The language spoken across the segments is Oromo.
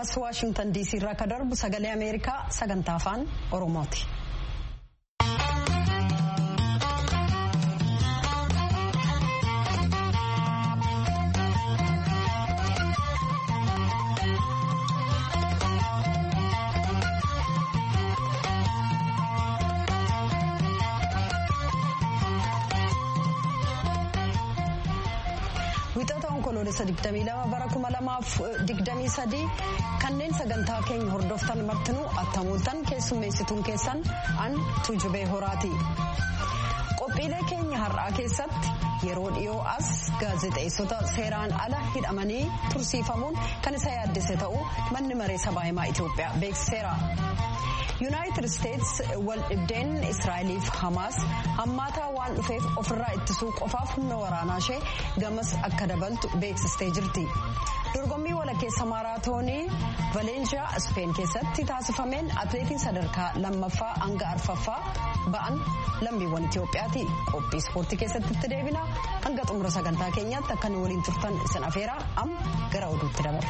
as waashingtan diisii irraa akka darbu sagalee ameerikaa sagantaa afaan oromooti. Wixata onkoloolessa 22 bara 2023 kanneen sagantaa keenya hordoftan martinuu attamuultan keessummeessituun keessan an tuujubee horaati. Qophiilee keenya har'aa keessatti yeroo dhiyoo as gaazexeessota seeraan ala hidhamanii tursiifamuun kan isa yaaddese ta'uu manni maree sabaa himaa Itoophiyaa beeksiseera. yuunaayitid isteets wal dhibdeen israa'eliif hamaas hammaataa waan dhufeef ofirraa ittisuu qofaaf humna waraanaa ishee gamas akka dabaltu beeksistee jirti dorgommii walakkeessa maaraatoonii valeenshiyaa ispeen keessatti taasifameen atleetiin sadarkaa lammaffaa hanga arfaffaa ba'an lammiiwwan itiyoophiyaati qophii ispoortii keessatti itti deebina hanga xumura sagantaa keenyaatti akka nu waliin turtan isin afeeraa amma gara oduutti dabarra.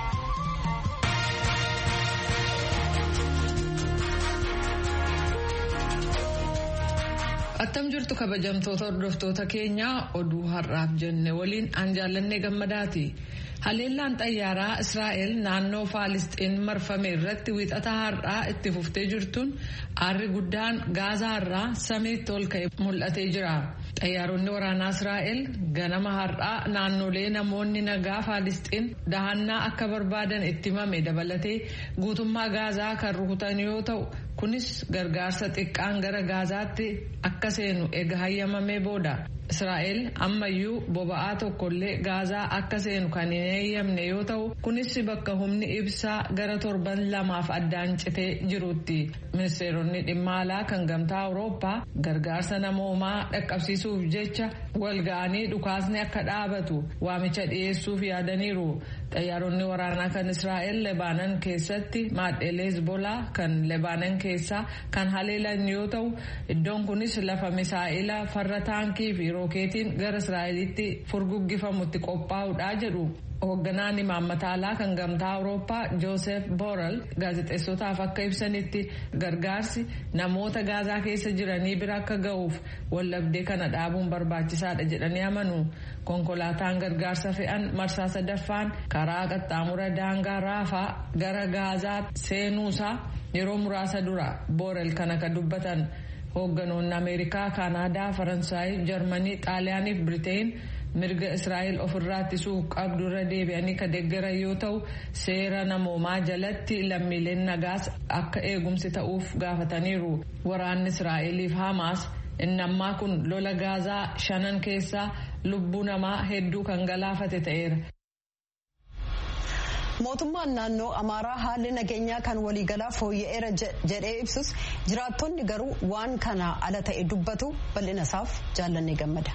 Attam jirtu kabajamtoota hordoftoota keenyaa oduu har'aaf jenne waliin aan jaallannee gammadaati. Haleellaan xayyaaraa Israa'el naannoo Faalisxiin marfame irratti wiixata har'aa itti fuftee jirtuun aarri guddaan gaazaa irraa samiitti ol ka'e mul'atee jira. Xayyaaronni waraanaa Israa'el ganama har'aa naannolee namoonni nagaa Faalisxiin dahannaa akka barbaadan itti himame dabalatee guutummaa gaazaa kan rukutan yoo ta'u kunis gargaarsa xiqqaan gara gaazaatti akka seenu eega hayyamamee booda. Israa'el ammayyuu boba'aa tokkollee gaazaa akka seenu kan hin eeyyamne yoo ta'u kunis bakka humni ibsaa gara torban lamaaf addaan citee jirutti ministeeronni dhimma alaa kan gamtaa awurooppaa gargaarsa namoomaa dhaqqabsiisuuf jecha walga'anii dhukaasni akka dhaabatu waamicha dhiyeessuuf yaadaniiru xayyaaronni waraanaa kan israa'el lebaanan keessatti maadheelee hezbolaa kan lebaanan keessaa kan haleelan yoo ta'u iddoon kunis lafa misaa'ila farra taankii fi rookeetiin gara israa'elitti furguggifamutti qophaa'uudha jedhu hoogganaan imaammata alaa kan gamtaa awurooppaa joosef boorel gaazexeessotaaf akka ibsanitti gargaarsi namoota gaazaa keessa jiranii bira akka ga'uuf wallabdee kana dhaabuun barbaachisaadha jedhanii amanu konkolaataan gargaarsa fe'an marsaa sadaffaan karaa qaxxaamura daangaa raafaa gara gaazaa seenuusaa yeroo muraasa dura boorel kana kan dubbatan hoogganoonni ameerikaa kaanaadaa faransaay jarmanii xaaliyaanii fi biriteen mirga israa'el ofirraa ittisuu qabdu irra deebi'anii ka deeggaran yoo ta'u seera namoomaa jalatti lammiileen nagaas akka eegumsi ta'uuf gaafataniiru waraanni israa'eliif hamaas inni ammaa kun lola gaazaa shanan keessaa lubbuu namaa hedduu kan galaafate ta'eera. mootummaan naannoo amaaraa haalli nageenyaa kan waliigalaa fooyya'eera jedhee ibsus jiraattonni garuu waan kana ala ta'e dubbatu bal'ina isaaf jaallannee gammada.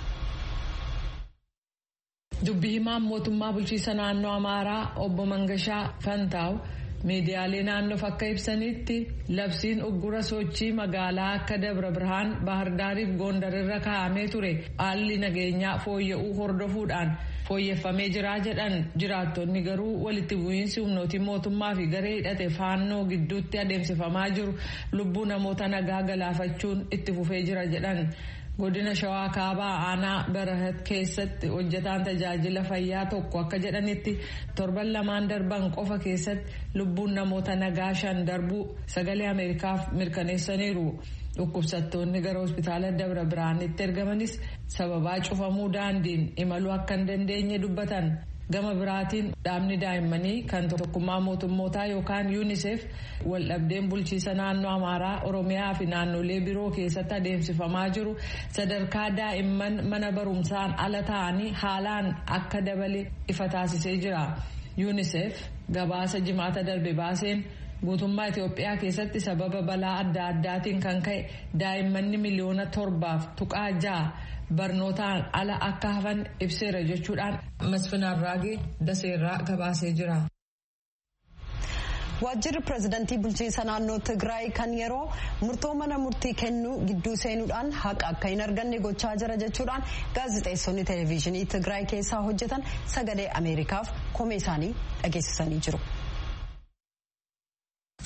dubbii himaan mootummaa bulchiisa naannoo amaaraa obbo Mangashaa Fantaaw miidiyaalee naannoof akka ibsanitti labsiin uggura sochii magaalaa akka Dabra Birhaan Baahirdaariif Gondarirra kaa'amee ture haalli nageenyaa fooyya'uu hordofuudhaan fooyyeffamee jiraa jedhan jiraattonni garuu walitti bu'iinsi humnootii mootummaa fi garee hidhate faannoo gidduutti adeemsifamaa jiru lubbuu namoota nagaa galaafachuun itti fufee jira jedhan. godina shawaa kaabaa aanaa barahat keessatti hojjetaan tajaajila fayyaa tokko akka jedhanitti torban lamaan darban qofa keessatti lubbuun namoota nagaa shan darbuu sagalee ameerikaaf mirkaneessaniiru dhukkubsattoonni gara hospitaala dabra biraanitti ergamanis sababaa cufamuu daandiin imaluu akka hin dandeenye dubbatan. gama biraatiin dhaabni daa'immanii kan tokkummaa mootummootaa yookaan yuunisef waldhabdeen bulchiisa naannoo amaaraa oromiyaa fi naannolee biroo keessatti adeemsifamaa jiru sadarkaa daa'imman mana barumsaan ala ta'anii haalaan akka dabale ifa taasisee jira yuunisef gabaasa jimaata darbe baaseen guutummaa Itoophiyaa keessatti sababa balaa adda addaatiin kan ka'e daa'immanni miliyoona torbaaf tuqaa ja'a barnootaan ala akka hafan ibseera jechuudhaan masfin arraagee daseerraa gabaasee jira. waajjirri pireezidantii bulchiinsa naannoo tigraay kan yeroo murtoo mana murtii kennuu gidduu seenuudhaan haqa akka hin arganne gochaa jira jechuudhaan gaazexeessonni televezyiinii tigraay keessaa hojjetan sagalee ameerikaaf komee isaanii dhageessisanii jiru.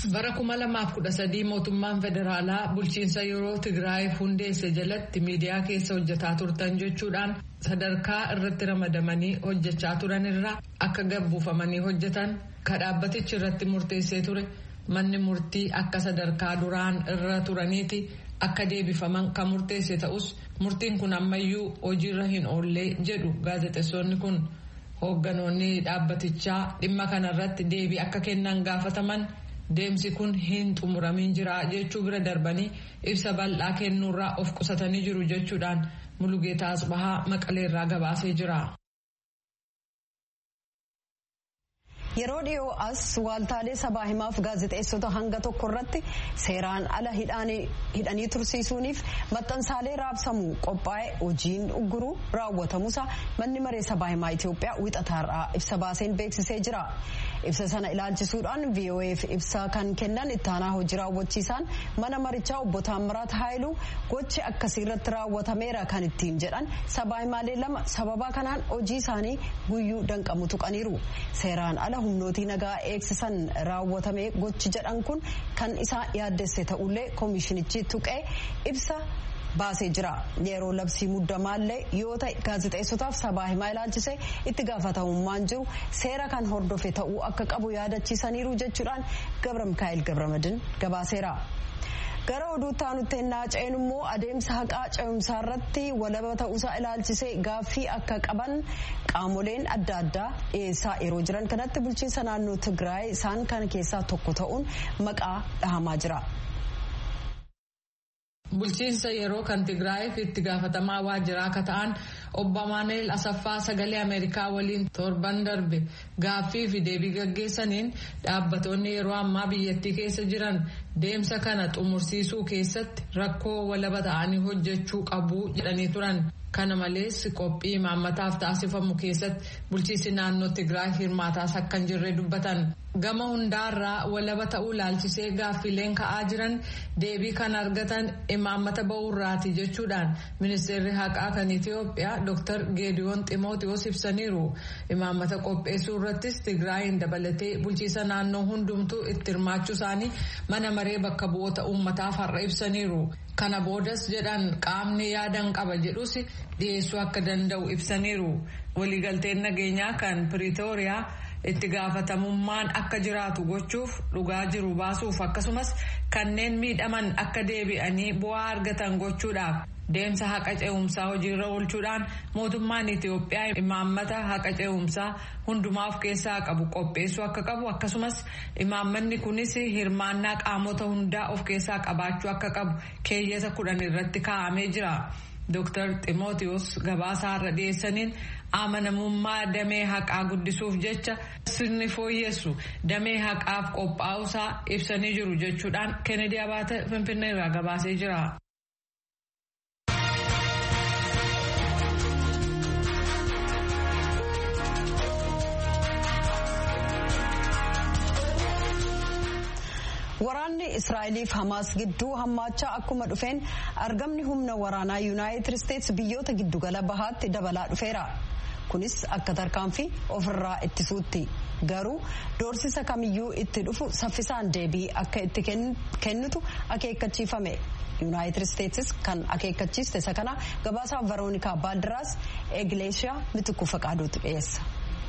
Bara 2013 mootummaan federaalaa bulchiinsa yeroo Tigraayiif hundeesse jalatti miidiyaa keessa hojjetaa turtan jechuudhaan sadarkaa irratti ramadamanii hojjechaa turan irraa akka gabbuufamanii hojjetan ka dhaabbatichi irratti murteessee ture manni murtii akka sadarkaa duraan irra turaniiti akka deebifaman kan murteesse ta'us murtiin kun ammayyuu hojiirra hin oollee jedhu gaazexeessonni kun hoogganoonni dhaabbatichaa dhimma kanarratti deebii akka kennan gaafataman. Deemsi kun hin xumuramin jira jechuu bira darbanii ibsa bal'aa kennuurraa of qusatanii jiru jechuudhaan Mulugeetaa Asbahaa Maqaleerraa gabaasee jira. Yeroo dhiyoo as waaltaalee sabaa himaaf gaazexeessota hanga tokko irratti seeraan ala hidhanii tursiisuuniif maxxansaalee raabsamuu qophaa'e hojiin ugguruu raawwatamuusa manni maree sabaa himaa Itoophiyaa wixataarraa ibsa baaseen beeksisee jira. Ibsa sana ilaalchisuudhaan VOA'f ibsa kan kennan ittaanaa hojii raawwachiisaan mana marichaa obbo Taammiraat Haayiluu gochi akkasii irratti raawwatameera kan ittiin jedhan sabaa himaalee lama sababa kanaan hojii isaanii guyyuu danqamu tuqaniiru. Seeraan ala humnootii nagaa eegsisan raawwatame gochi jedhan kun kan isaa yaaddesse ta'ullee koomishinichi tuqee ibsa baasee jira yeroo labsii muddamaallee yoo ta'e gaazexeessotaaf sabaa himaa ilaalchise itti gaafatamummaan jiru seera kan hordofe ta'uu akka qabu yaadachiisaniiru jechuudhaan gabra mikaa'el gabramadin gabaaseera. gara oduutti aanutti ennaa ce'en immoo adeemsa haqaa ce'umsaa irratti walaba ta'uusaa ilaalchisee gaaffii akka qaban qaamoleen adda addaa dhiyeessaa yeroo jiran kanatti bulchiinsa naannoo Tigraay isaan kana keessaa tokko ta'uun maqaa dhahamaa jira. Bulchiinsa yeroo kan Tigraayiif itti gaafatamaa waajjiraa akka ta'an obbo Amaaneel Asaffaa sagalee Ameerikaa waliin torban darbe gaaffii fi deebii gaggeessaniin dhaabbattoonni yeroo ammaa biyyattii keessa jiran deemsa kana xumursiisuu keessatti rakkoo walaba ta'anii hojjechuu qabu jedhanii turan. Kana malees qophii imaammataaf taasifamu keessatti bulchiinsi naannoo Tigraay hirmaataas akka hin jirre dubbatan. Gama hundaarraa walaba ta'uu laalchisee gaaffileen ka'aa jiran deebii kan argatan imaammata ba'uurraati jechuudhaan ministeerri haqaa kan Itoophiyaa Dr. Geediyoon Ximootiyoos ibsaniiru. Imaammata qopheessuu irrattis Tigraayin dabalatee bulchiinsa naannoo hundumtuu itti hirmaachuu isaanii mana maree bakka bu'oota uummataaf har'a ibsaniiru. Kana boodas jedhan qaamni yaadan qaba jedhus dhiyeessuu akka danda'u ibsaniiru. Waliigalteen nageenyaa kan Piriitooriyaa itti gaafatamummaan akka jiraatu gochuuf dhugaa jiru baasuuf akkasumas kanneen miidhaman akka deebi'anii bu'aa argatan gochuudhaaf deemsa haqa ce'umsaa hojiirra oolchuudhaan mootummaan Itoophiyaa imaammata haqa ce'umsaa hundumaa of keessaa qabu qopheessuu akka qabu akkasumas imaammanni kunis hirmaannaa qaamota hundaa of keessaa qabaachuu akka qabu keeyyata kudhan irratti kaa'amee jira. Dr. Ximootiyoos gabaasaa irra dhiyeessaniin amanamummaa damee haqaa guddisuuf jecha sirni fooyyessu damee haqaaf qophaa'uusaa ibsanii jiru jechuudhaan Kennedy Abaate Finfinnee irraa gabaasee jira. Waraanni Israa'eliif Hamaas gidduu hammaachaa akkuma dhufeen argamni humna waraanaa Yuunaayitid Isteets biyyoota giddugala bahaatti dabalaa dhufeera. Kunis akka tarkaanfii ofirraa ittisuutti. Garuu doorsisa kamiyyuu itti dhufu saffisaan deebii akka itti kennitu akeekkachiifame. Yuunaayitid Isteetsis kan akeekkachiiste isa kana gabaasaa Veroonikaa Baaldiraas Egileeshiyaa Mitikuu Faqaaduutu dhiyeessa.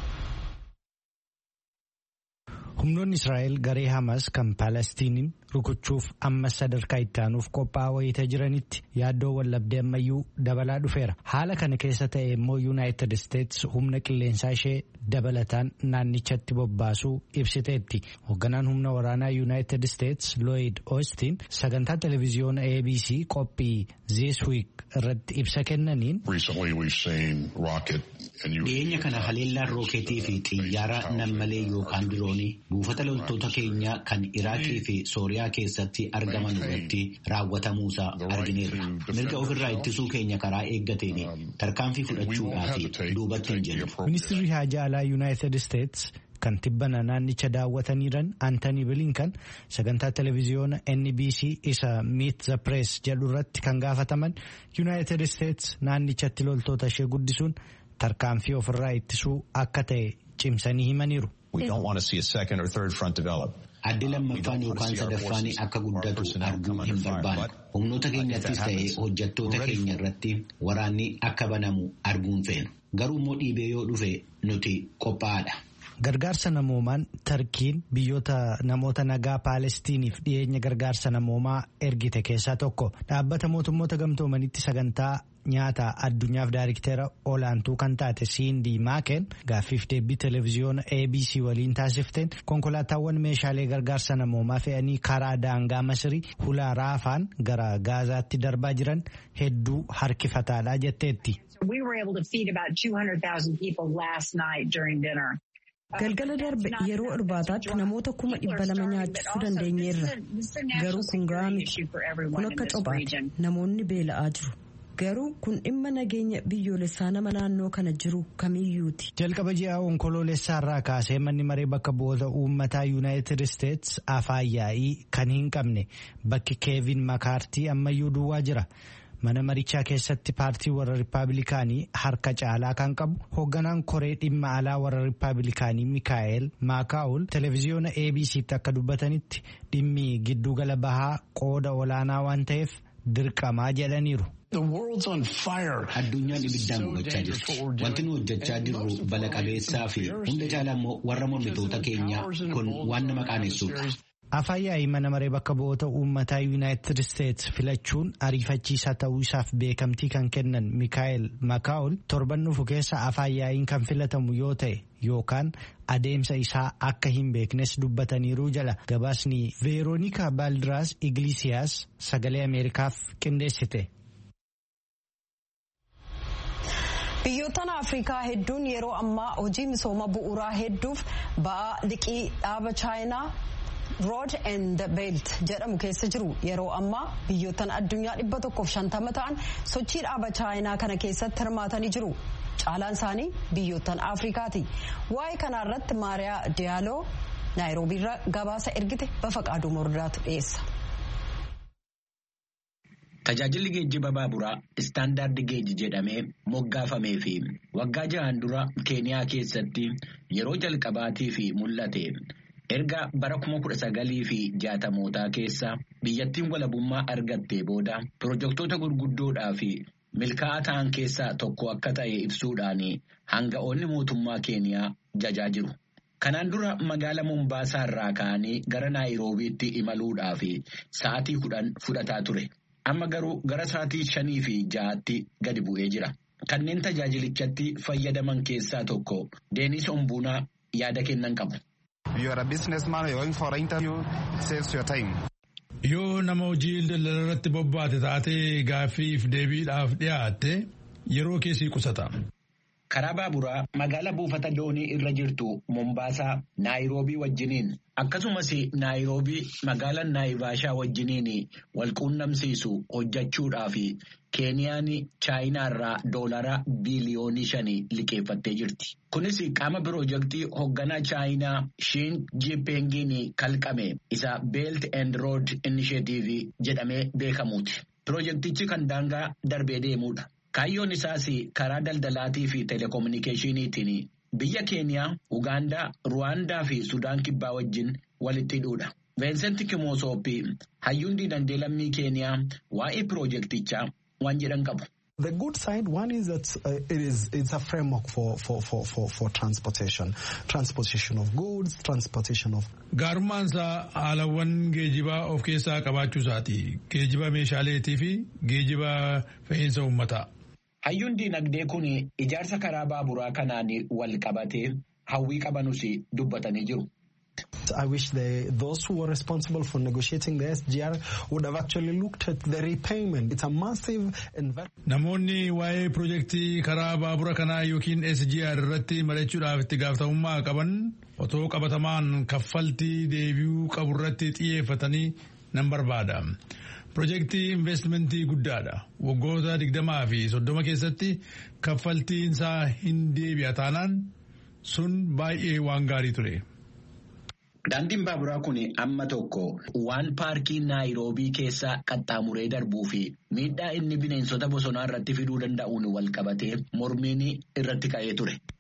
humnoonni israa'el garee hamas kan paalestiniin rukuchuuf ammas sadarkaa itti aanuuf qophaa'aa wayita jiranitti yaaddoon wallabdee ammayyuu dabalaa dhufeera haala kana keessa ta'e immoo yuunaayitid isteets humna qilleensaa ishee dabalataan naannichatti bobbaasuu ibsiteetti hoogganaan humna waraanaa yuunaayitid isteets looyid oostiin sagantaa televiziyoona abc qophii this week irratti ibsa kennaniin dhiyeenya kana haleellaan rookeetii fi xiyyaara nammalee yookaan diroonii buufata loltoota keenyaa kan iraaqii fi sooriyaa keessatti argaman irratti raawwatamuusaa argineerra mirga ofirraa ittisuu keenya karaa eeggateen tarkaanfii fudhachuudhaaf duubatti hin jennu. ministirri haajaa alaa yuunaayitid isteets kan tibbana naannicha daawwataniiran antanii bilinkan sagantaa televiziyoona nbc isa meet the press jedhu irratti kan gaafataman yuunaayitid isteets naannichatti loltoota ishee guddisuun tarkaanfii ofirraa ittisuu akka ta'e cimsanii himaniiru. Addi lammaffaan yookaan sadaffaan akka guddatu arguu hin barbaannu. Humnoota keenyattis ta'ee hojjettoota keenya irratti waraanni akka banamu arguun feena. Garuu immoo dhiibee yoo dhufe nuti qophaa'aadha. Gargaarsa namoomaan Tarkiin biyyoota namoota nagaa Paalestiniif dhiyeenya gargaarsa namoomaa ergite keessaa tokko dhaabbata mootummoota gamtoomanitti sagantaa nyaata addunyaaf daariktera olaantuu kan taate siindii maakeen gaaffiif deebii televezyiyoona abc waliin taasifteen konkolaataawwan meeshaalee gargaarsa namoomaa fe'anii karaa daangaa masirii hulaa raafaan gara gaazaatti darbaa jiran hedduu harkifataadha jetteetti. Galgala darbe yeroo irbaataatti namoota kuma dhibba lama nyaachisuu dandeenyeerra. Garuu kun gahaa miti. Kun akka cophaati. Namoonni beela'aa jiru. Garuu kun dhimma nageenya biyyoolessaa nama naannoo kana jiru kamiyyuuti. Jalqaba ji'a onkoloolessaa irraa kaasee manni maree bakka bu'oota uummataa yuunaayitid isteets afaan yaa'ii kan hin qabne bakki keevin makaartii ammayyuu duwwaa jira. Mana marichaa keessatti paartii warra Rippaabilikaanii harka caalaa kan qabu hoogganaan koree dhimma alaa warra Rippaabilikaanii Mikaa'el Maakaa'ul televezyiyoona ABC'tti akka dubbatanitti dhimmi giddugala bahaa qooda olaanaa waan ta'eef dirqamaa jedhaniiru. Addunyaan ibiddaan gubachaa jirti. Wanti nu hojjechaa jirru bala qabeessaa fi hunda caalaa immoo warra mormitoota keenyaa kun waan nama qaanessuudha. Afaan yaa'ii mana maree bakka bu'oota uummataa yuunaayitid isteets filachuun ariifachiisaa ta'uu isaaf beekamtii kan kennan Mikaa'el Makaa'ol torban dhufu keessa afaan yaa'iin kan filatamu yoo ta'e yookaan adeemsa isaa akka hin beeknes dubbataniiru jala gabaasni veeroonika baaldiraas iglisiyaas sagalee ameerikaaf qindeessite. Biyyoottan Afrikaa hedduun yeroo ammaa hojii misooma bu'uuraa hedduuf ba'aa liqii dhaaba chaayinaa. rood and belt jedhamu keessa jiru yeroo ammaa biyyoottan addunyaa dhibba tokkoof shantama ta'an sochii dhaaba chaayinaa kana keessatti hirmaatanii jiru caalaan isaanii biyyoottan afrikaati waa'ee kanaa irratti maariyaa diyaaloo naayiroobiirra gabaasa ergite bafaqaaduu mordaatu dhiyeessa. Tajaajilli geejjiba baaburaa istaandaardi geejji jedhamee moggaafamee fi waggaa jahan dura keeniyaa keessatti yeroo jalqabaatii fi mul'ate. Erga bara kuma kudha sagalii fi jaatamootaa keessa biyyattiin walabummaa argattee booda pirojektoota gurguddoodhaa fi milkaa'aa ta'an keessaa tokko akka ta'e ibsuudhaan hanga'oonni mootummaa keeniyaa jajaa jiru. Kanaan dura magaala Mombaasaa irraa ka'anii gara Naayiroobiitti imaluudhaaf sa'aatii kudhan fudhataa ture. Amma garuu gara sa'aatii shanii fi ja'aatti gadi bu'ee jira. Kanneen tajaajilichatti fayyadaman keessaa tokko Deenis Ombuunaa yaada kennan qabu. Yoo nama hojii daldala irratti bobbaate taatee gaaffiif deebiidhaaf dhiyaatte yeroo keessii qusata. Karaa baaburaa magaala buufata doonii irra jirtu Mombaasaa Naayiroobii wajjiniin akkasumas Naayiroobii magaala Naayivaashaa wajjiniin wal quunnamsiisu hojjechuudhaaf Keeniyaan Chaayinaa irraa doolaraa biiliyoonii shanii liqeeffattee jirti. Kunis qaama pirojektii hoogganaa Chaayinaa Shiin Jiipeengiin kalqame isa Belt and Road Initiative jedhamee beekamuuti. Pirojektichi kan daangaa darbee deemuudha. Kaayyoon isaas karaa daldalaatii fi telekominikeeshiniitiin biyya Keeniyaa, Ugaandaa, Ruwaandaa fi Sudaan kibbaa wajjin walitti hidhuudha. Veensenti Kimoosoopi hayyuun diinagdee lammii Keeniyaa waa'ee pirojektichaa waan jedhan qabu. The good side, one is that uh, it is it's a framework for, for, for, for, for transportation, transportation of goods, transportation of. Gaarummaan isaa haalawwan geejibaa of keessaa qabaachuu isaati. Geejiba meeshaaleetii fi geejiba fe'iinsa uummataa. Hayyuun diinagdee kun ijaarsa karaa baaburaa kanaan wal qabatee hawwii qabanus dubbatanii jiru. I wish the, those who were responsible for negotiating the SGR would have actually looked at the repayment. It's a massive investment. Namoonni waa'ee pirojektii karaa baabura kanaa yookiin SGR irratti mari'achuudhaaf itti gaafatamummaa qaban otoo qabatamaan kaffaltii deebi'uu qabu irratti xiyyeeffatanii nan barbaada. Pirojektii investimentii guddaadha. Waggoota digdamaa fi soddoma keessatti kaffaltiin isaa hin deebi'a taanaan sun baay'ee waan gaarii ture. Daandiin baaburaa kun amma tokko waan paarkii Naayiroobii keessa qaxxaamuree darbuu fi miidhaa inni bineensota bosonaa irratti fiduu danda'uun wal qabatee mormiin irratti ka'ee ture.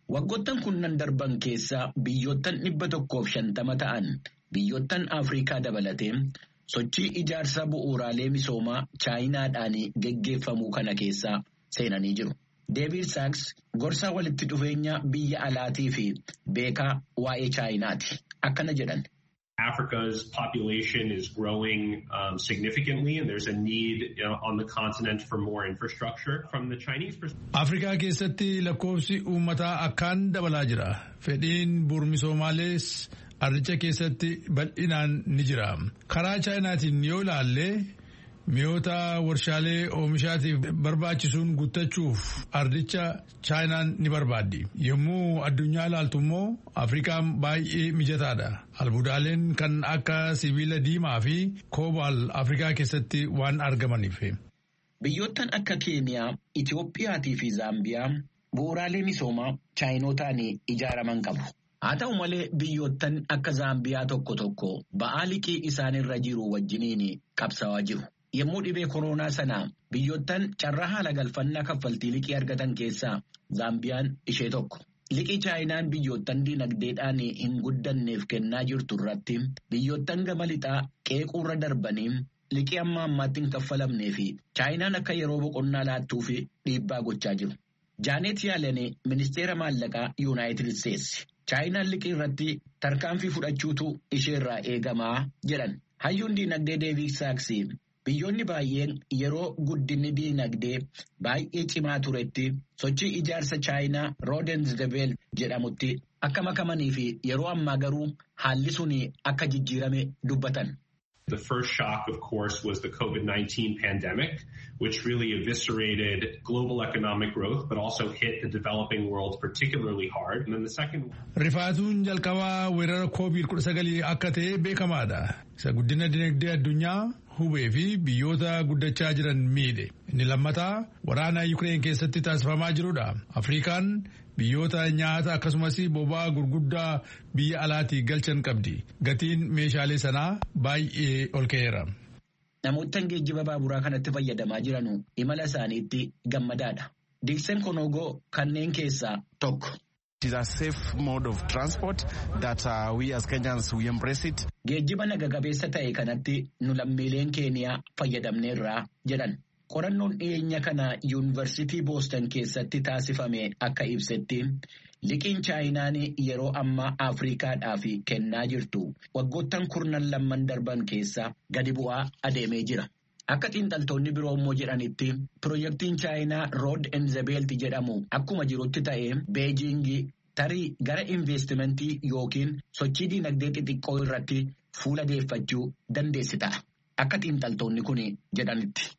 Waggoottan kunnan darban keessaa biyyoottan dhibba tokkoof shantama ta'an biyyoottan Afrikaa dabalatee sochii ijaarsa bu'uuraalee misoomaa chaayinaadhaan geggeeffamuu kana keessaa seenanii jiru. Deevid Saaks gorsaa walitti dhufeenya biyya alaatii fi beekaa waa'ee chaayinaati. Akkana jedhan. Africa's population is growing um, significantly and there's a need you know, on the continent for more infrastructure. From the Chinese perspective. Afrikaa keessatti lakkoofsi uummataa akkaan dabalaa jira. Fedhiin bu'uurmisoomaalees ardicha keessatti bal'inaan ni jira. Karaa chaayinaatiin yoo ilaalle mi'oota warshaalee oomishaatiif barbaachisuun guuttachuuf ardicha chaayinaan ni barbaaddi. Yommuu addunyaa ilaaltu immoo Afrikaan baay'ee mijataadha. Albuudaaleen kan akka sibiila diimaa fi koobaal Afrikaa keessatti waan argamaniif. Biyyoottan akka Keeniyaa, Itoophiyaatii fi Zaambiyaa bu'uuraalee misoomaa chaayinootaan ijaaraman qabu. Haa ta'u malee biyyoottan akka Zaambiyaa tokko tokko ba'aa liqii isaanirra jiru wajjiniin qabsawaa jiru. Yommuu dhibee koronaa sanaa biyyoottan carraa haala galfannaa kaffaltii liqii argatan keessaa Zaambiyaan ishee tokko. Liqii chaayinaan biyyoottan dinagdeedhaan hin guddanneef kennaa jirtu irratti biyyoottan gama lixaa qeequurra darbanii liqii amma ammaatti hin kaffalamnee fi chaayinaan akka yeroo boqonnaa laattuu fi dhiibbaa gochaa jiru. Jaanet Yaalanii ministeera maallaqaa Yuunaayitid Isteetsi. Chaayinaan liqii irratti tarkaanfii fudhachuutu isheerraa eegamaa jedhan. Hayyuun dinagdee Deevid Saaksii biyyoonni baay'een yeroo guddinni dinagdee baay'ee cimaa turetti sochii ijaarsa chaayinaa roodensdebeel jedhamutti akka makamanii fi yeroo ammaa garuu haalli sun akka jijjiirame dubbatan. The first shock, of course, was the COVID-19 pandemic, which really eviscerated global economic growth, but also hit the developing world particularly hard. And then the second. Rifaatuun jalqabaa weerara COVID-19 akka ta'e beekamaadha. Isa guddina dinagdee addunyaa hubee fi biyyoota guddachaa jiran miidhe. Inni lammataa waraana Yukireen keessatti taasifamaa jirudha. Afrikaan biyyoota nyaata akkasumas boba'aa gurguddaa biyya alaatii galchan qabdi. Gatiin meeshaalee sanaa baay'ee ol ka'eera. Namoottan geejjiba baaburaa kanatti fayyadamaa jiran imala isaaniitti gammadaadha. Diiksen Konogoo kanneen keessaa tokko. It is a safe mode of transport that uh, we as Kenyans we embrace it. Geejjiba naga-qabeessa ta'e kanatti nu lammiileen keeniyaa fayyadamneerraa jedhan. Qorannoon dhiyeenya kana yuunivarsiitii Booston keessatti taasifame akka ibsetti liqiin chaayinaan yeroo ammaa Afriikaadhaaf kennaa jirtu waggoottan kurnan lamman darban keessa gadi bu'aa adeemee jira. Akka xiinxaltoonni biroo immoo jedhanitti piroojeektiin chaayinaa rood enzebeelti jedhamu akkuma jirutti ta'e beejingii tarii gara investimentii yookiin sochii dinagdee xixiqqoo irratti fuula deeffachuu dandeessi ta'a. Akka xiinxaltoonni kun jedhanitti.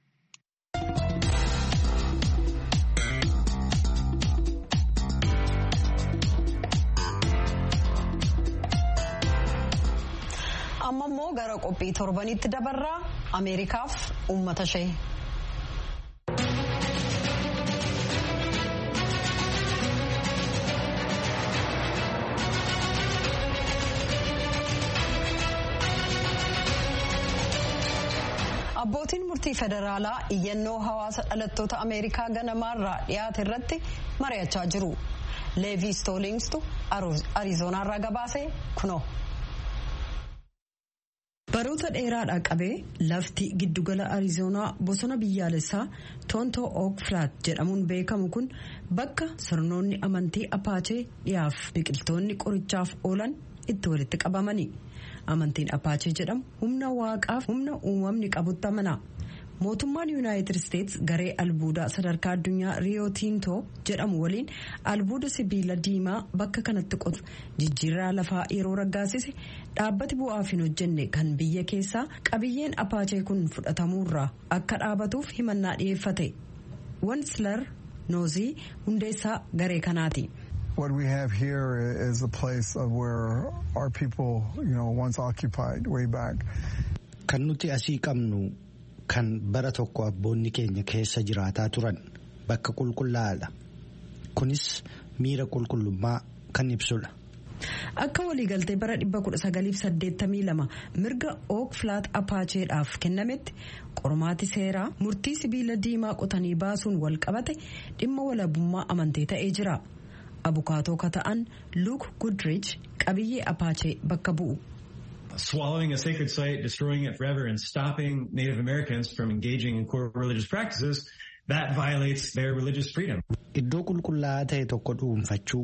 amma immoo gara qophii torbanitti dabarraa ameerikaaf uummata ishee. abbootiin murtii federaalaa iyyannoo hawaasa dhalattoota ameerikaa ganamaarraa dhiyaate irratti mari'achaa jiru leevii stoolingstu ariizonaarraa gabaase kunoo. baroota dheeraadhaa qabee lafti giddugala ariizoonaa bosona biyyaalessaa toontoo ook flaat jedhamuun beekamu kun bakka sirnoonni amantii apaachee dhiyaaf biqiltoonni qorichaaf oolan itti walitti qabamani amantiin apaachee jedhamu humna waaqaaf humna uumamni qabutti amana mootummaan yuunaayitid isteets garee albuudaa sadarkaa addunyaa riyoo tiintoo jedhamu waliin albuuda sibiila diimaa bakka kanatti qotu jijjiirraa lafaa yeroo raggaasise dhaabbati bu'aaf hin hojjenne kan biyya keessaa qabiyyeen apaachee kun fudhatamuurraa akka dhaabatuuf himannaa dhiyeeffate wanslar noozii hundeessaa garee kanaati. What we have here is a place of where our people, you know, once occupied way back. Kan nuti asii qabnu kan bara tokko abboonni keenya keessa jiraataa turan bakka qulqullaa'aadha. Kunis miira qulqullummaa kan ibsudha. Akka waliigaltee bara 1982 mirga ook flaat apaacheedhaaf kennametti qormaati seeraa murtii sibiila diimaa qotanii baasuun wal qabate dhimma walabummaa amantee ta'ee jira. abukaatoo ka ta'an luuk gudrich qabiyyee apaachee bakka bu'u. swallowing a sacred site, destroying it forever, and stopping Native Americans from engaging in core religious practices, that violates their religious freedom. Iddoo qulqullaa'aa ta'e tokko dhuunfachuu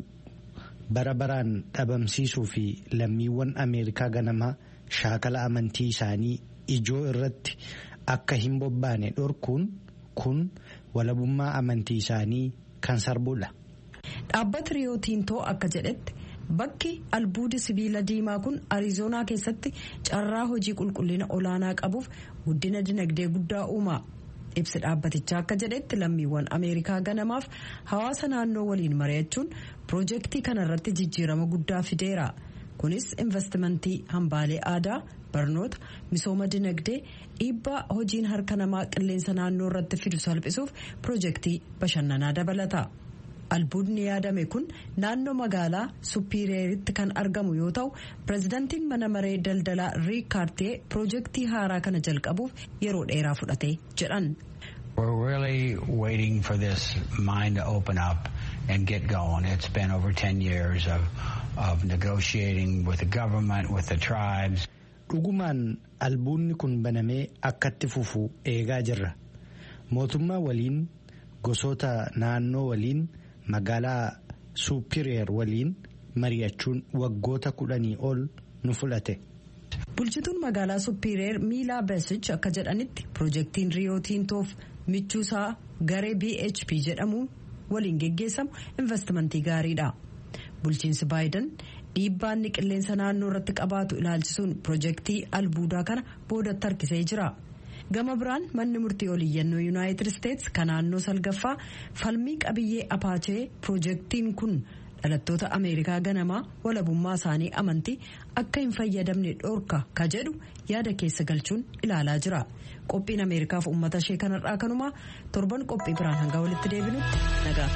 bara baraan dhabamsiisuu fi lammiiwwan Ameerikaa ganamaa shaakala amantii isaanii ijoo irratti akka hin bobbaane dhorkuun kun walabummaa amantii isaanii kan sarbuudha. Dhaabbati Riyoo Tiintoo akka jedhetti bakki albuudi sibiila diimaa kun ariizoonaa keessatti carraa hojii qulqullina olaanaa qabuuf guddina dinagdee guddaa uuma. Ibsi dhaabbatichaa akka jedhetti lammiiwwan Ameerikaa ganamaaf hawaasa naannoo waliin mari'achuun piroojeektii kanarratti jijjiirama guddaa fideera. Kunis investimentii hambaalee aadaa, barnoota, misooma dinagdee, dhiibbaa hojiin harka namaa qilleensa naannoo irratti fidu salphisuuf piroojeektii bashannanaa dabalata. albuudni yaadame kun naannoo magaalaa suppiireeritti kan argamu yoo ta'u pirezidantiin mana maree daldalaa riik kaartee piroojeektii haaraa kana jalqabuuf yeroo dheeraa fudhate jedhan. We're really waiting for this mine to open up and get going. It's been over 10 years of, of negotiating with the government, with the tribes. Dhugumaan albuudni kun banamee akkatti fufu eegaa jirra. Mootummaa waliin gosoota naannoo waliin magaalaa suupiriyeer waliin mari'achuun waggoota kudhanii ol nu fudhate. Bulchituun magaalaa suupiriyeer miilaa beesich akka jedhanitti piroojeektiin riyoo tiintoof michuusaa garee BHP jedhamu waliin geggeessamu investimentii gaariidha. Bulchiinsi baayidan dhiibbaanni qilleensa naannoo irratti qabaatu ilaalchisuun piroojeektii albuudaa kana boodatti harkisee jira. gama biraan manni murtii oliyyannoo yuunaayitid isteetsi kan naannoo salgaffaa falmii qabiyyee apaachee piroojeektiin kun dhalattoota ameerikaa ganamaa walabummaa isaanii amantii akka hin fayyadamne dhorka ka jedhu yaada keessa galchuun ilaalaa jira qophiin ameerikaaf uummata ishee kanarraa kanumaa torban qophii biraan hanga walitti deebinutti nagaa.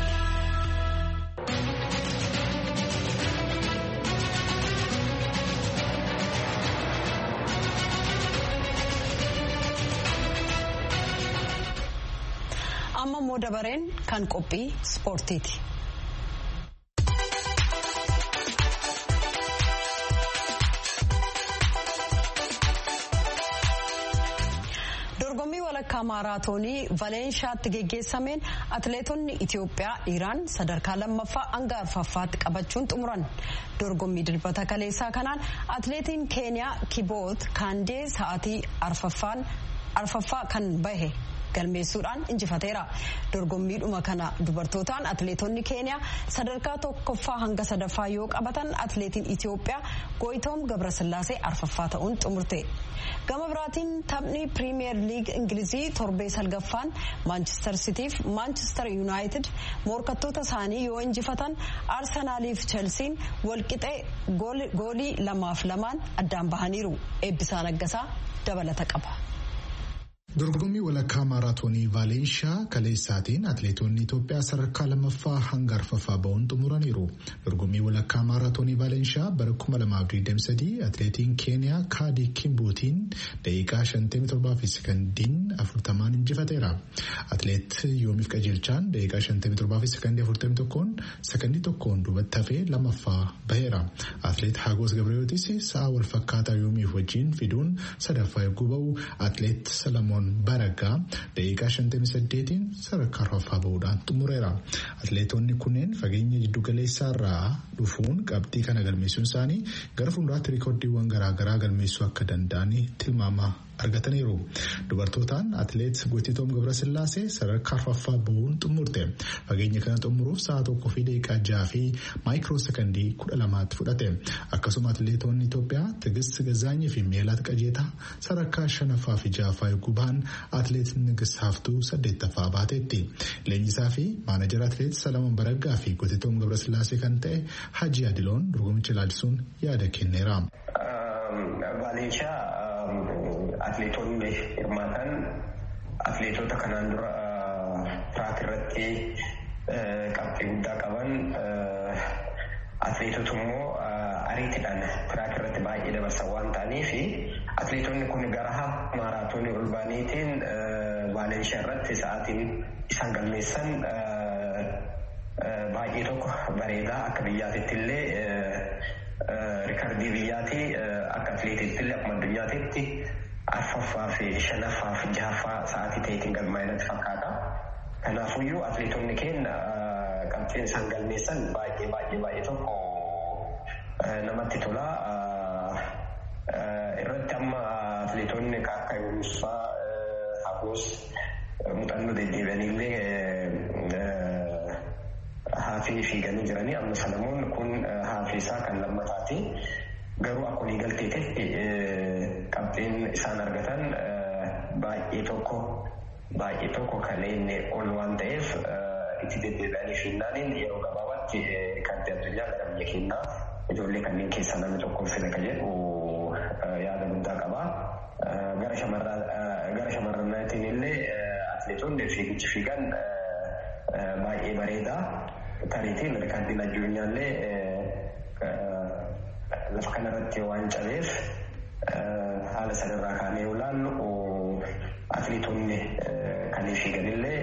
amma immoo dabareen kan qophii ispoortiiti. dorgommii walakkaa maaraatoonii valeenshaatti geggeessameen atileetonni itiyoophiyaa dhiiraan sadarkaa lammaffaa hanga arfaffaatti qabachuun xumuran dorgommii dilbata kaleessaa kanaan atileetiin keeniyaa kiboot kaandee sa'aatii arfaffaa kan bahe galmeessuudhaan injifateera dorgommiidhuma kana dubartootaan atileetonni keeniyaa sadarkaa tokkoffaa hanga sadaffaa yoo qabatan atileetiin itiyoophiyaa gooyitoom gabrasillaasee arfaffaa ta'uun xumurte gama biraatiin taphni piriimiyeer liig ingilizii torbee salgaffaan maanchister sitiif maanchister yuunaayitid morkattoota isaanii yoo injifatan arsanaaliif chelsiin walqixee goolii lamaaf lamaan addaan bahaniiru eebbisaa naggasaa dabalata qaba. Dorgommii walakkaa maaraatoonii Vaalenshaa kaleessaatiin atileetonni Itoophiyaa sadarkaa lammaffaa hanga arfaffaa ba'uun xumuraniiru. Dorgommii walakkaa maaraatoonii Vaalenshaa bara 2023 atileetiin Keeniyaa Kaadii Kimbuutiin daqiiqaa 57 fi sekandiin 40 injifateera. Atileet Yoomiif Qajeelchaan daqiiqaa 57 fi sekandii 41 sekandii tokkoon duubatti hafee lammaffaa baheera. Atileet Hagos Gabriyootis sa'a wal fakkaataa Yoomiif wajjin fiduun sadaffaa eeguu ba'u atileet Salamoon Baraggaa daqiiqaa 58 sadarkaa arfaffaa bahuudhaan xumureera. Atileetonni kunneen fageenya jiddu galeessaa irraa dhufuun qabxii kana galmeessuun isaanii gara fuulduraatti riikoordiiwwan garaagaraa galmeessuu akka danda'an tilmaama argataniiru. Dubartootaan atileet Gootitoom Gabrasillaasee sadarkaa arfaffaa bahuun xumurte. Fageenya kana xumuruuf sa'a tokkoo fi daqiiqaa jaha fi maayikiroo sekandii kudha lamaatti fudhate. Akkasuma atileetonni Itoophiyaa Tigist Gazaanyii fi Meelaat Qajeetaa sadarkaa shanaffaa fi ja'affaa eeguu bahan atileet Nigist Haftuu saddeettaffaa baateetti. Leenjisaa fi maanajara atileet Salamoon Baraggaa fi Gootitoom Gabrasillaasee kan ta'e Hajji Adiloon dorgommicha ilaalchisuun yaada kenneera. Atileetonni hirmaatan atileetota kanaan dura tiraak irratti qabxii guddaa qaban atileetota immoo ariitiidhaan tiraak irratti baay'ee dabarsan waan ta'aniif atileetonni kun gara hafa maaraatoonii ol baaniitiin vaalenshaa irratti sa'aatiin isaan galmeessan baay'ee baay'ee tokko bareedaa akka biyyaatitti illee rikardii biyyaati akka atileetitti illee akkuma addunyaatitti arfaffaa fi shanaffaa fi jahaffaa sa'aatii ta'eetiin galmaa'inatti fakkaata. Kanaafuyyuu atileetonni keenya qabxiin isaan galmeessan baay'ee baay'ee baay'ee tokko namatti tola. Irratti amma atileetonni akka Yunusaa Hagoos muuxannoo deddeebi'anillee haafii fiiganii jiranii amma Salamoon kun haafii isaa kan lammataati. Garuu akka waliigalteetti qabxiin isaan argatan baay'ee tokko baay'ee tokko kan inni ol waan ta'eef itti deddeebi'anii fiinnaaniin yeroo gabaabaatti riikardii addunyaa gara biyya keenyaa ijoollee kanneen keessaa namni tokko fida ka jedhu yaada guddaa qaba. Gara shamarranaatiin illee atileetonni fiigichi fiigan baay'ee bareeda. Tariitiin riikardiin addunyaallee lafa kanarratti waan cabeef haala sanarraa kaanee yoo ilaallu atileetonni kan fiiganillee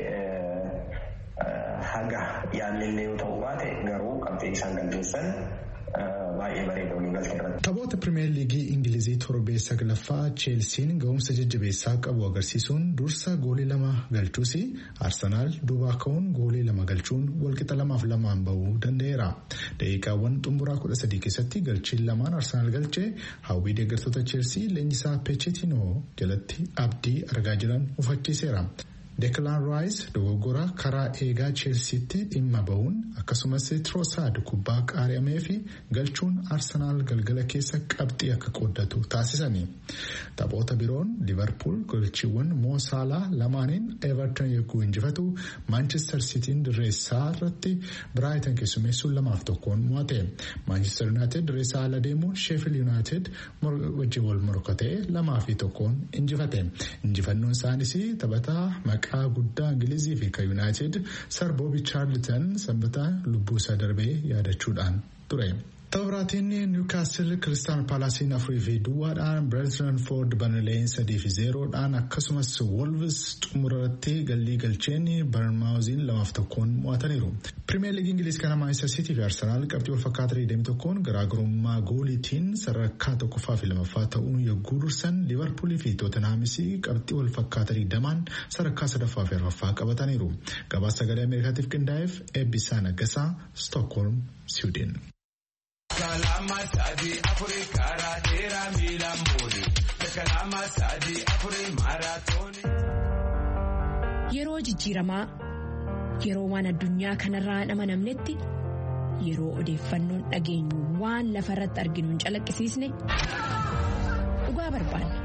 haga yaallillee yoo ta'u baate garuu qabxii isaan galmeessan baay'ee bareeda waliigaltee irratti. Taphoota Pirimeer Liigii Ingilizii torbee saglaffaa Cheelsiin ga'umsa jajjabeessaa qabu agarsiisuun dursa goolii lama galchuus Arsenaal duubaa ka'uun goolii lama galchuun walqixa lamaaf lamaan bahuu danda'eera. Daqiiqaawwan xumuraa kudha sadii keessatti galchiin lamaan Arsenaal galchee hawwii deeggartoota Cheelsii leenjisaa Pechetinoo jalatti abdii argaa jiran hufachiiseera. Deklaan Raayis dogoggora karaa eegaa Cheelsiitti dhimma bahuun akkasumas Tiroosaad kubbaa qaari'amee fi galchuun Arsenaal galgala keessa qabxii akka qooddatu taasisani. Taphoota biroon Liverpool galchiiwwan Moo Saalaa lamaaniin Everton yogguu injifatu Manchester Sitiin dirreessaa irratti Brighton keessummeessuun lamaaf tokkoon mo'ate. Manchester United dirreessaa ala deemuun Sheffield United wajjin wal morkatee lamaa fi tokkoon injifate. Injifannoon isaanis taphataa maqaa guddaa Ingilizii fi kan Yuunaayitid Sir Boobi Chaarlton sanbata lubbuu isaa darbee yaadachuudhaan ture. Tapharaatiin Niwukaastil Kiristaan Paalaasiin afurii fi duwwaadhaan Bireentford Barnleen sadii fi zeeroodhaan akkasumas Wolves xumurarratti gallii galcheen Barnmaawuziin lamaaf tokkoon mo'ataniiru. Pirimeer Liigii Ingiliz kana Maanchestar Siitii fi Arsenaal qabxii wal fakkaataa 21 garaagarummaa gooliitiin sadarkaa tokkoffaa fi lamaffaa ta'uun yogguu dursan Liverpoolii fi Tootenhaamis qabxii wal fakkaataa 20 sadarkaa sadaffaa fi arfaffaa qabataniiru. Gabaasa sagalee Ameerikaatiif qindaa'eef eebbisaa naggasaa Stookholm, Siwiidin. Kalama sadi afuri karaa dheeraa miilaan boode. Kalama sadi afuri maaraatooni. Yeroo jijjiiramaa yeroo waan addunyaa kanarraa hin amanamnetti yeroo odeeffannoon dhageenyu waan lafa irratti arginu hin calaqqisiisne dhugaa barbaanna.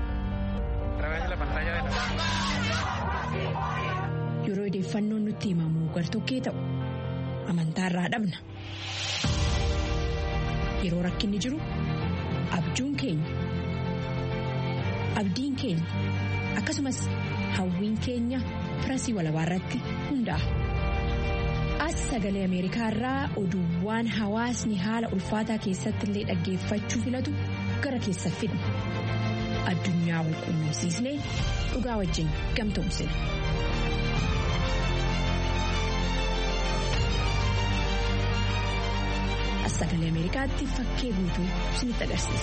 Yeroo odeeffannoon nutti himamu gartokkee ta'u amantaarraa dhabna. Yeroo rakkinni jiru abjuun keenya abdiin keenya akkasumas hawwiin keenya firasii walabaa irratti hundaa'a. As sagalee Ameerikaa irraa oduuwwan hawaasni haala ulfaataa keessatti illee dhaggeeffachuu filatu gara keessa fidna. Addunyaa wal quunnamsiisnee dhugaa wajjin gamtoomsina. sagalee Ameerikaatti fakkee guutuu isinitti agarsiisa.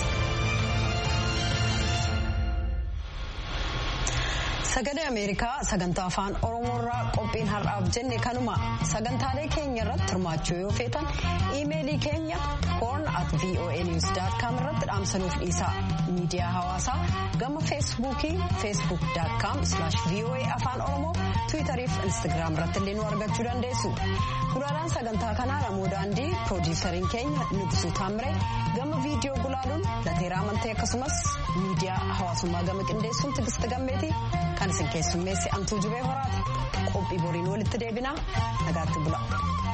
Sagalee Ameerikaa sagantaa afaan Oromoorraa qophiin har'aaf jenne kanuma sagantaalee keenya irratti hirmaachuu yoo feetan iimeelii keenya horn at voanews.com irratti dhaamsanuuf dhiisaa miidiyaa hawaasaa gama feesbuukii facebook.com voa afaan oromoo tiwiitarii fi instagiraam irratti illee nu argachuu dandeessu. Gulaalaan sagantaa kanaa namoo daandii piroodiisariin keenya Nugusuu Taamree gama viidiyoo gulaaluun lateeraa amantee akkasumas miidiyaa hawaasummaa gama qindeessuun tigist gammeeti kan isin keessummeessi antuu jubee horaati qophii boriin walitti deebinaa nagaatti bula.